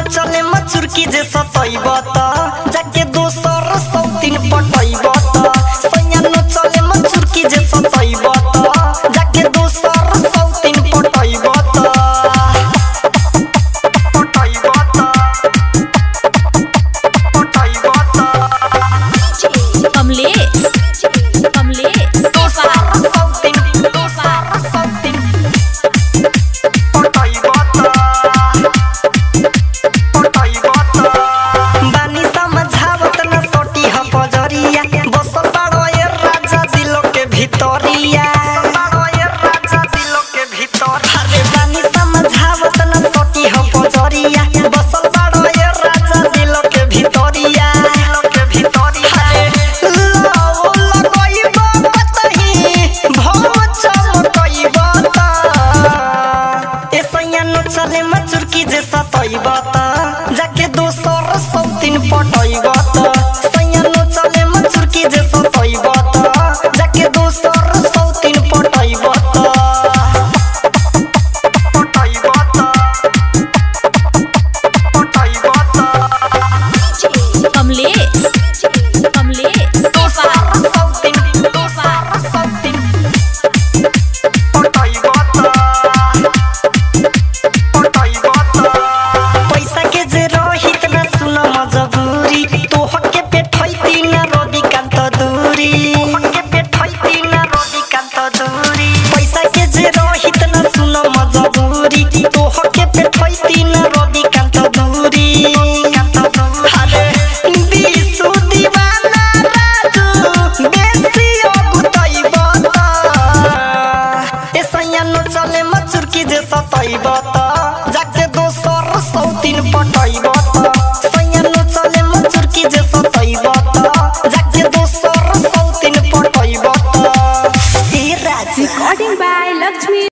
चले मचुरकी जे सतैब त जाके दोसर सौतिन पटैब त सैया न चले मचुरकी जे सतैब त जाके दोसर सौतिन पटैब त पटैब त पटैब त कमलेश कमलेश दोसर सौतिन दोसर सौतिन पटैब त बानी समझावत न सोटी ह पजरिया बसल बाड़ो ए राजा दिलो के भितरिया अरे बानी समझावत न सोटी ह पजरिया बसल बाड़ो ए राजा दिलो के भितरिया अरे लाओ लगइब कतही भव चमकइब त ए सैया न चले मचुरकी जे सतैब त जाके दोसर सौतिन पटैब त सैया न चले मचुरकी जे सतैब त जाके दोसर सौतिन पटैब त पटैब त पटैब त कमलेश कमलेश दोसर सौतिन दोसर सौतिन पटैब त पैसा के जे रहित न सुन मजबूरी तोहके पेठैती न रोदी कान्त दूरी तोहके पेठैती न रोदी कान्त दूरी पैसा के जे रहित न सुन मजबूरी तोहके पेठैती न रोदी कान्त दूरी अरे बिसु दीवाना राजू बेसी अगुतैब त ए सैया न चले मचुरकी जे सतैब त